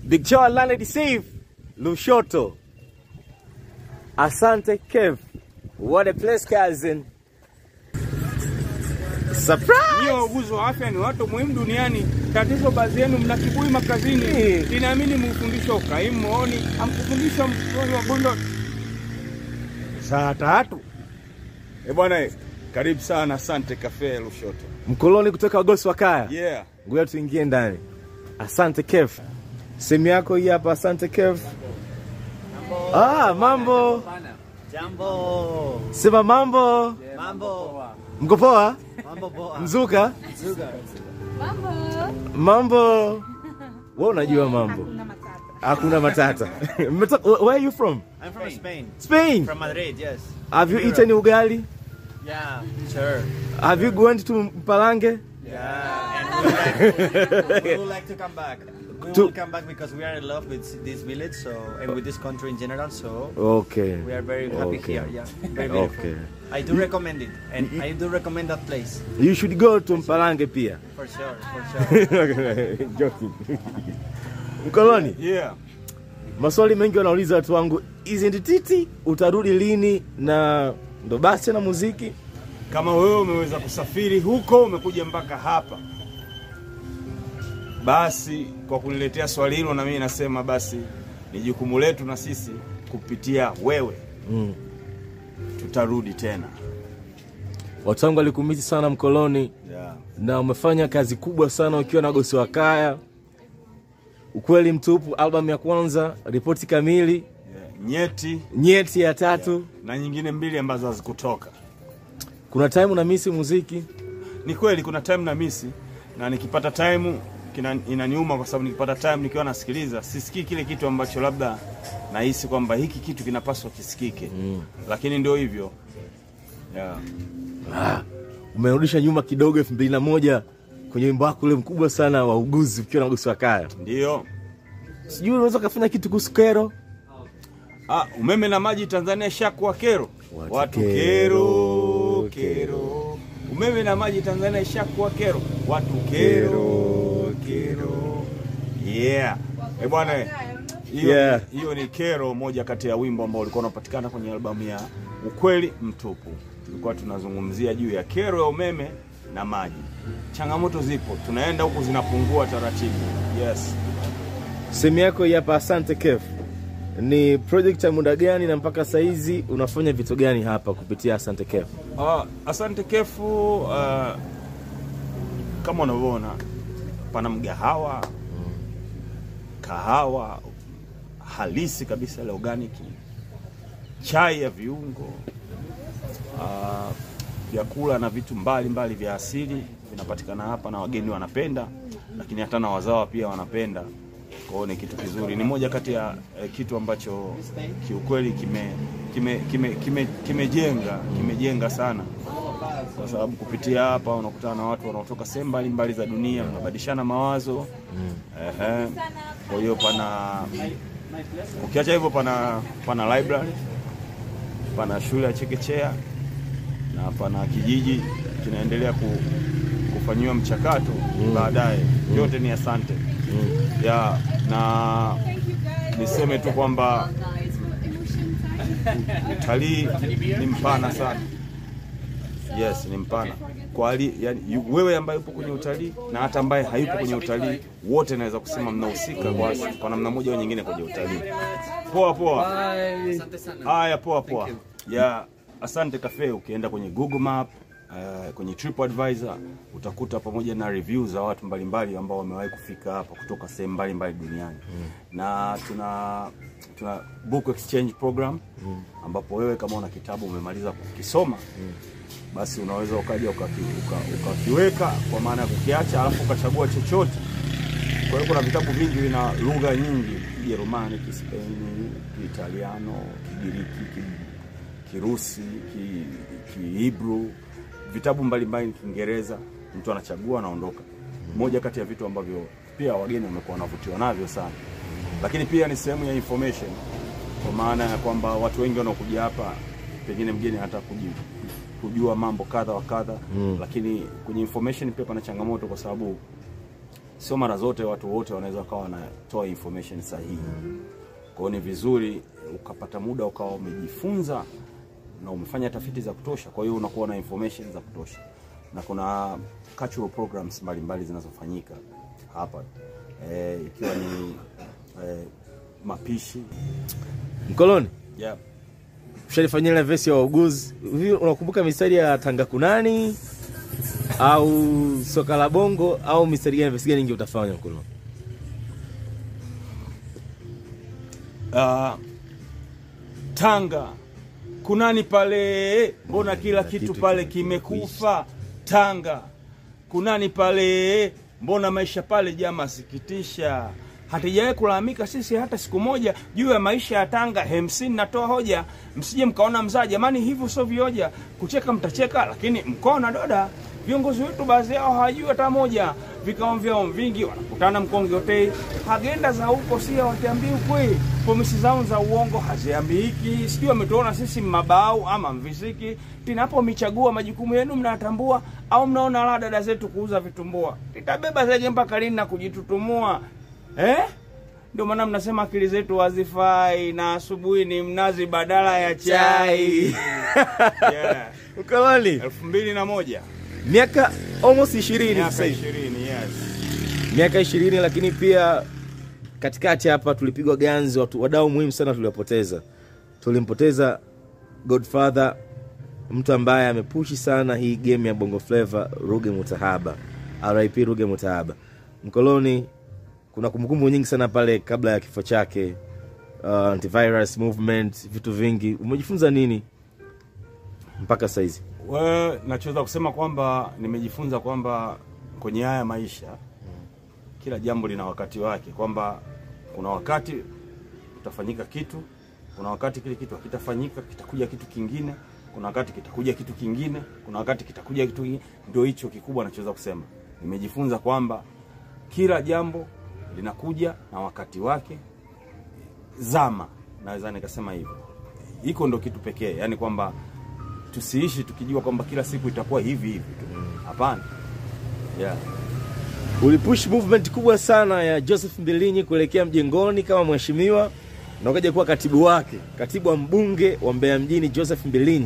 Big Joe Landed Receive Lushoto. Asante Kev. What a place cousin. Surprise! Nyie wauguzi wa afya ni watu muhimu duniani. Tatizo baadhi yenu mna kiburi makazini. Eh. Ninaamini mufundishwa ukaimu mooni, amkufundisha mtoto wa gondo saa tatu. Eh bwana, eh, karibu sana Asante Cafe Lushoto. Mkoloni kutoka Wagosi wa Kaya. Yeah. Ngoja tuingie ndani. Asante Kev. Sehemu yako hii hapa Asante Kev. Ah, mambo. Jambo. Sema mambo. Mambo. Mko poa? Mambo poa. Mzuka? Mambo. Mambo. Wewe unajua mambo. Hakuna matata. Mmetoka- Where are you from? I'm from Spain. Spain. From Madrid, yes. Have you eaten ugali? Yeah, sure. Have you gone to Mpalange? Yeah, and we would, like, we would like to come back. We To- will come back because we are in love with this village, so and with this country in general. So Okay. we are very happy Okay. here. Yeah, very beautiful. Okay. I do recommend it, and I do recommend that place You should go to Mpalange pia. for sure, for sure. Joking. Mkoloni, Yeah. maswali mengi wanauliza watu wangu, isn't titi utarudi lini? Na ndo basi tena muziki. Kama wewe umeweza kusafiri huko umekuja mpaka hapa, basi kwa kuniletea swali hilo, na mimi nasema basi ni jukumu letu na sisi kupitia wewe Mm. tutarudi tena. Watu wangu walikumisi sana Mkoloni, Yeah. na umefanya kazi kubwa sana ukiwa na Gosi wa Kaya. Ukweli mtupu, albamu ya kwanza, ripoti kamili, Yeah. Nyeti nyeti ya tatu. na nyingine mbili ambazo hazikutoka. Kuna time una misi muziki Ni kweli kuna time na misi na nikipata time kina, inaniuma kwa sababu nikipata time nikiwa nasikiliza sisikii kile kitu ambacho labda nahisi kwamba hiki kitu kinapaswa kisikike mm. Lakini ndio hivyo yeah. umerudisha nyuma kidogo, elfu mbili na moja kwenye wimbo wako ule mkubwa sana wa uguzi ukiwa na Gosi wa Kaya. Ndio Sijui unaweza ukafanya kitu kuhusu kero. ah, umeme na maji Tanzania shakuwa kero Watu watu kero, kero kero, umeme na maji Tanzania ishakuwa kero watu kero kero, yeah eh bwana eh. hiyo Yeah. hiyo ni kero moja kati ya wimbo ambao ulikuwa unapatikana kwenye albamu ya ukweli mtupu. Tulikuwa tunazungumzia juu ya kero ya umeme na maji. Changamoto zipo, tunaenda huku zinapungua taratibu. Yes. Sehemu yako hii hapa, asante Kef, ni project ya muda gani na mpaka saizi unafanya vitu gani hapa kupitia Asante Kef? Uh, asante Kefu. Uh, kama unavyoona pana mgahawa kahawa halisi kabisa ile organic, chai ya viungo, uh, vyakula na vitu mbalimbali mbali vya asili vinapatikana hapa na wageni wanapenda, lakini hata na wazawa pia wanapenda. Kwa hiyo ni kitu kizuri, ni moja kati ya eh, kitu ambacho kiukweli kime kime kime kime kimejenga kimejenga sana kwa sababu kupitia hapa unakutana na watu wanaotoka sehemu mbalimbali za dunia, mnabadilishana mawazo ehe. Kwa hiyo pana, ukiacha hivyo, pana pana library, pana shule ya chekechea na pana kijiji kinaendelea ku, kufanyiwa mchakato baadaye. Yote ni asante ya na niseme tu kwamba utalii ni mpana sana. Yes, ni mpana kwa hali yani, yu- wewe ambaye upo kwenye utalii na hata ambaye hayupo kwenye utalii, wote naweza kusema mnahusika kwa, kwa namna moja au nyingine kwenye utalii. Poa poa, haya poa poa ya Asante Cafe. Ukienda kwenye Google Map uh, kwenye TripAdvisor utakuta pamoja na review za watu mbalimbali ambao wamewahi kufika hapa kutoka sehemu mbalimbali duniani na tuna tuna book exchange program ambapo wewe kama una kitabu umemaliza kukisoma basi unaweza ukaja ukaki- uka- ukakiweka kwa maana ya kukiacha, alafu ukachagua chochote. Kwa hiyo kuna vitabu vingi vina lugha nyingi, Kijerumani, Kispeni, Kiitaliano, Kigiriki, Ki- Kirusi, Ki- Kihibru, vitabu mbalimbali, Kiingereza. Mtu anachagua anaondoka. Moja kati ya vitu ambavyo pia wageni wamekuwa wanavutiwa navyo sana, lakini pia ni sehemu ya information, kwa maana ya kwamba watu wengi wanaokuja hapa, pengine mgeni hata kuji kujua mambo kadha wa kadha mm. Lakini kwenye information pia pana changamoto, kwa sababu sio mara zote watu wote wanaweza wakawa wanatoa information sahihi. Kwa hiyo ni vizuri ukapata muda ukawa umejifunza na umefanya tafiti za kutosha, kwa hiyo unakuwa na information za kutosha, na kuna cultural programs mbalimbali zinazofanyika hapa eh, ikiwa ni eh, mapishi Mkoloni, yeah. ushalifanyia ile vesi ya wauguzi hivi, unakumbuka mistari ya Tanga Kunani au soka la bongo au mistari gani, vesi gani ingi utafanya Mkoloni? Ah, Tanga kunani pale, mbona kila kitu kitu pale kimekwisha. kimekufa? Tanga kunani pale, mbona maisha pale jama sikitisha. Hatujawahi kulalamika sisi hata siku moja juu ya maisha ya Tanga. Hemsini natoa hoja, msije mkaona mzaa, jamani, hivyo sio vioja. Kucheka mtacheka, lakini mkona doda. Viongozi wetu baadhi yao hawajui hata moja, vikao vyao vingi wanakutana mkonge hotei, agenda za huko si hawatiambii ukweli, pomisi zao za uongo haziambiki, sijui wametuona sisi mabau ama mvisiki. Tinapo michagua majukumu yenu mnatambua, au mnaona la dada zetu kuuza vitumbua, titabeba zege mpaka lini na kujitutumua eh? Ndio maana mnasema akili zetu hazifai na asubuhi ni mnazi badala ya chai. yeah. Mkoloni, elfu mbili na moja miaka almost 20 miaka sasa hivi. ishirini yes. miaka ishirini lakini pia katikati hapa tulipigwa ganzi watu wadau muhimu sana tuliwapoteza tulimpoteza godfather mtu ambaye amepushi sana hii game ya bongo flava ruge mutahaba rip ruge mutahaba mkoloni kuna kumbukumbu nyingi sana pale kabla ya kifo chake uh, antivirus movement vitu vingi umejifunza nini mpaka saizi Well, nachoweza kusema kwamba nimejifunza kwamba kwenye haya maisha kila jambo lina wakati wake, kwamba kuna wakati utafanyika kitu, kuna wakati kile kitu hakitafanyika, kitakuja kitu kingine, kuna wakati kitakuja kitu kingine, kuna wakati kitakuja kitu kingine. Ndio hicho kikubwa nachoweza kusema. Nimejifunza kwamba kila jambo linakuja na wakati wake, zama, naweza nikasema hivyo. Hiko ndo kitu pekee, yani kwamba tusiishi tukijua kwamba kila siku itakuwa hivi hivi tu. Hapana. Yeah. ulipush movement kubwa sana ya Joseph Mbilinyi kuelekea mjengoni kama mheshimiwa na ukaja kuwa katibu wake, katibu wa mbunge wa Mbeya mjini Joseph Mbilinyi.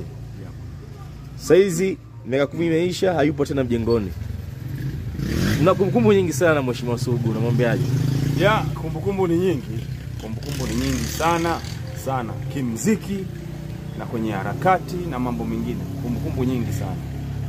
Saizi miaka kumi imeisha, hayupo tena mjengoni. Mna kumbukumbu nyingi sana mheshimiwa Sugu, namwambiaje? Ya, kumbukumbu ni nyingi, kumbukumbu ni nyingi sana sana, kimziki na kwenye harakati na mambo mengine, kumbukumbu nyingi sana,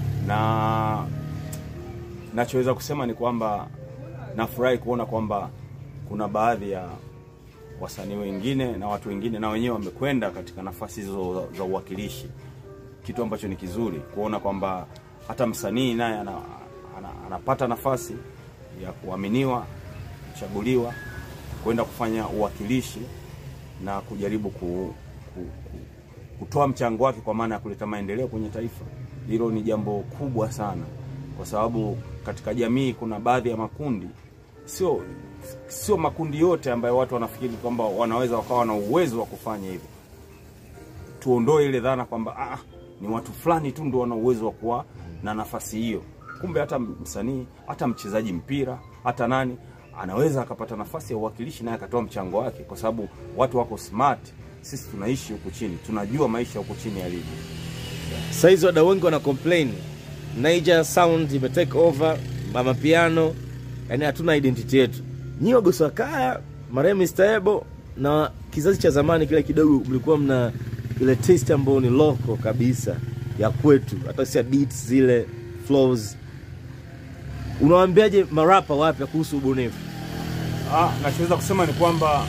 na nachoweza kusema ni kwamba nafurahi kuona kwamba kuna baadhi ya wasanii wengine na watu wengine na wenyewe wamekwenda katika nafasi hizo za- za uwakilishi, kitu ambacho ni kizuri kuona kwamba hata msanii naye ana, ana, anapata nafasi ya kuaminiwa, kuchaguliwa, kwenda kufanya uwakilishi na kujaribu ku, ku, ku, kutoa mchango wake kwa maana ya kuleta maendeleo kwenye taifa. Hilo ni jambo kubwa sana, kwa sababu katika jamii kuna baadhi ya makundi, sio sio makundi yote ambayo watu wanafikiri kwamba wanaweza wakawa na uwezo wa kufanya hivyo. Tuondoe ile dhana kwamba ah, ni watu fulani tu ndio wana uwezo wa kuwa na nafasi hiyo. Kumbe hata msanii, hata mchezaji mpira, hata nani anaweza akapata nafasi ya uwakilishi naye akatoa mchango wake, kwa sababu watu wako smart. Sisi tunaishi huku chini, tunajua maisha huku chini yalivyo. Saizi wadau wengi wana complain Niger sound ime take over, mama piano, yani hatuna identity yetu. Nyi wagosi wa kaya, marehemu Mr. Ebo na kizazi cha zamani kile kidogo, mlikuwa mna ile taste ambayo ni local kabisa ya kwetu, hata si beats zile flows. Unawaambiaje marapa wapya kuhusu ubunifu? Ah, nachoweza kusema ni kwamba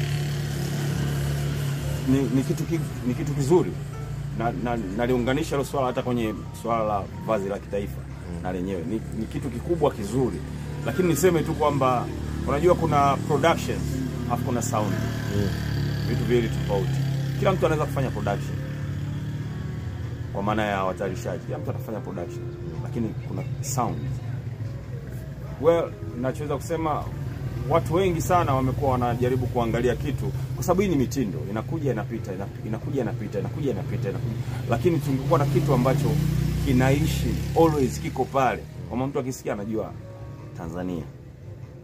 ni, ni, kitu, ki, ni kitu kizuri na, na, naliunganisha hilo swala hata kwenye swala la vazi la kitaifa na lenyewe ni, ni kitu kikubwa kizuri, lakini niseme tu kwamba unajua kuna production alafu kuna sound vitu viwili tofauti. Kila mtu anaweza kufanya production kwa maana ya watayarishaji, kila mtu anafanya production, lakini kuna sound Well, nachoweza kusema watu wengi sana wamekuwa wanajaribu kuangalia kitu, kwa sababu hii ni mitindo, inakuja inapita, inap- inakuja inapita, inakuja inapita, inakuja. Lakini tungekuwa na kitu ambacho kinaishi always, kiko pale, kama mtu akisikia anajua Tanzania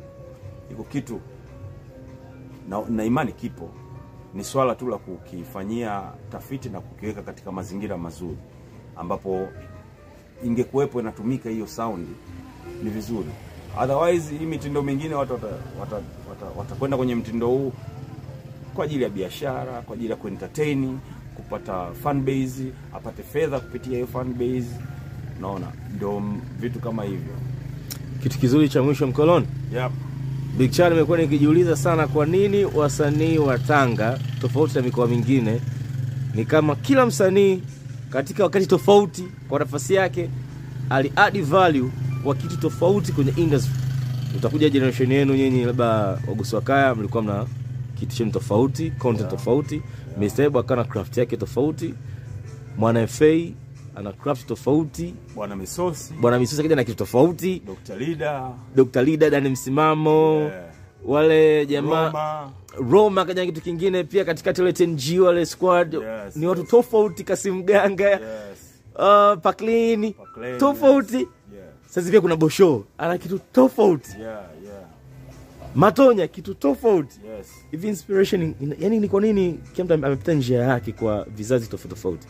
iko kitu na, na imani kipo, ni swala tu la kukifanyia tafiti na kukiweka katika mazingira mazuri, ambapo ingekuwepo inatumika hiyo saundi ni vizuri. Otherwise hii mitindo mingine watu watakwenda wata, wata, wata watakwenda kwenye mtindo huu kwa ajili ya biashara, kwa ajili ya kuentertain, kupata fan base, apate fedha kupitia hiyo fan base. Unaona, ndio m- vitu kama hivyo. Kitu kizuri cha mwisho mkoloni Yep. Big Chan, nimekuwa nikijiuliza sana kwa nini wasanii wa Tanga tofauti na mikoa mingine, ni kama kila msanii katika wakati tofauti kwa nafasi yake ali add value kwa kitu tofauti kwenye industry. Utakuja generation yenu nyinyi, labda Wagusi wa Kaya, mlikuwa mna kitu chenu tofauti, content tofauti. Mr. Ebo akawa na craft yake tofauti, Mwana FA ana craft tofauti, Bwana Misosi, Bwana Misusa kaja na kitu tofauti, Dr. Lida, Dr. Lida Dani Msimamo Yeah. wale jamaa Roma, Roma kaja na kitu kingine pia katikati, wale TNG wale squad Yes, ni watu yes. tofauti, Kasim Ganga yes. uh, Paklini Pakleni, tofauti. Yeah. Sasa pia kuna Bosho ana kitu tofauti, Yeah, yeah. Matonya kitu tofauti. Yes. Hivi inspiration ina- yani ni kwa nini kila mtu amepita njia yake kwa vizazi tofauti tofauti?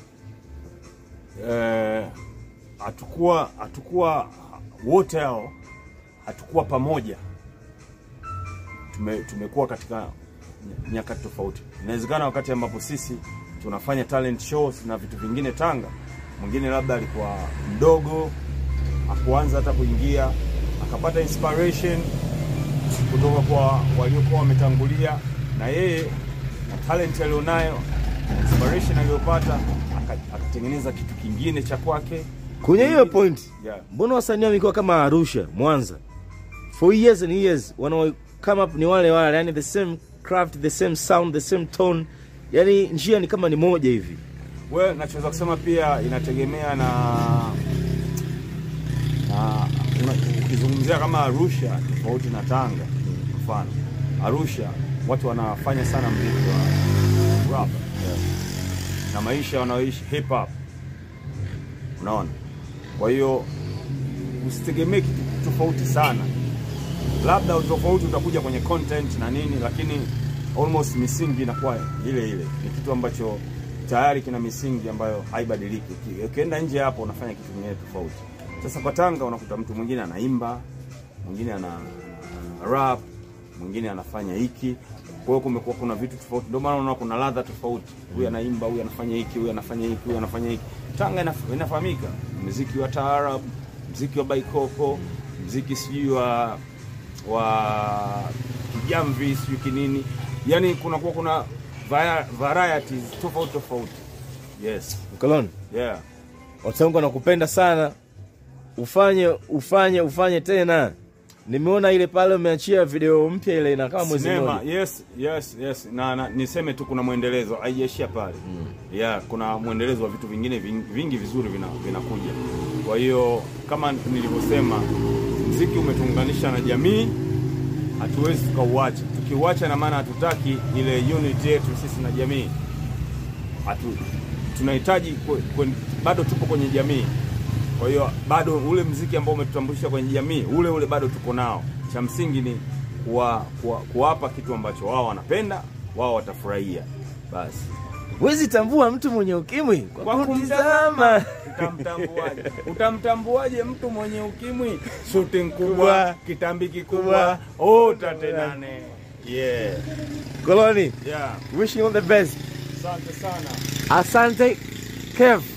Eh, hatukuwa hatukuwa wote hao hatukuwa pamoja, tume, tumekuwa katika ny- nyakati tofauti. Inawezekana wakati ambapo sisi tunafanya talent shows na vitu vingine Tanga, mwingine labda alikuwa mdogo, akuanza hata kuingia, akapata inspiration kutoka kwa waliokuwa wametangulia, na yeye na talent alionayo na inspiration aliyopata aka- akatengeneza kitu kingine cha kwake. Kwenye hiyo point, Yeah. mbona wasanii wa mikoa kama Arusha, Mwanza for years and years wana come up ni wale wale, yani the same craft, the same sound, the same tone, yani njia ni kama ni moja hivi. Well, nachoweza kusema pia inategemea na na una- ukizungumzia kama Arusha tofauti na Tanga, mfano Arusha watu wanafanya sana mziki wa rap na maisha wanaoishi hip hop, unaona. Kwa hiyo usitegemee kitu tofauti sana, labda utofauti utakuja kwenye content na nini, lakini almost misingi inakuwa ile ile. Ni kitu ambacho tayari kina misingi ambayo haibadiliki. Uki- Ukienda nje hapo unafanya kitu kingine tofauti. Sasa kwa Tanga unakuta mtu mwingine anaimba, mwingine ana, ana rap, mwingine anafanya hiki. Kwa hiyo kumekuwa kuna vitu tofauti, ndio maana unaona kuna ladha tofauti. Huyu anaimba, huyu anafanya hiki, huyu anafanya hiki, huyu anafanya hiki. Tanga inaf- inafahamika muziki wa taarab, muziki wa baikoko, muziki sijui wa wa kijamvi sijui kinini, yani kunakuwa kuna via- varieties tofauti tofauti. Yes, Mkoloni, yeah. watu wangu wanakupenda sana, ufanye ufanye ufanye tena. Nimeona ile pale umeachia video mpya ile ina kama mwezi Sinema, mmoja. yes, yes, yes. Na, na niseme tu kuna mwendelezo, haijaishia pale mm. Yeah, kuna mwendelezo wa vitu vingine vingi, vingi vizuri vina- vinakuja. Kwa hiyo kama nilivyosema, mziki umetuunganisha na jamii, hatuwezi tukauacha. Tukiuacha na maana hatutaki ile unity yetu sisi na jamii hatu, tunahitaji kwe- kwe- bado tupo kwenye jamii. Kwa hiyo bado ule mziki ambao umetutambulisha kwenye jamii ule ule bado tuko nao. Cha msingi ni kuwa, kuwa, kuwapa kitu ambacho wao wanapenda, wao watafurahia. Basi Huwezi tambua mtu mwenye ukimwi kwa, Kwa kumtazama. utamtambuaje? Utamtambuaje mtu mwenye ukimwi? Suti kubwa, kitambi kikubwa, utatenane. Yeah, Koloni, yeah. wishing you all the best. Asante sana. Asante Kev.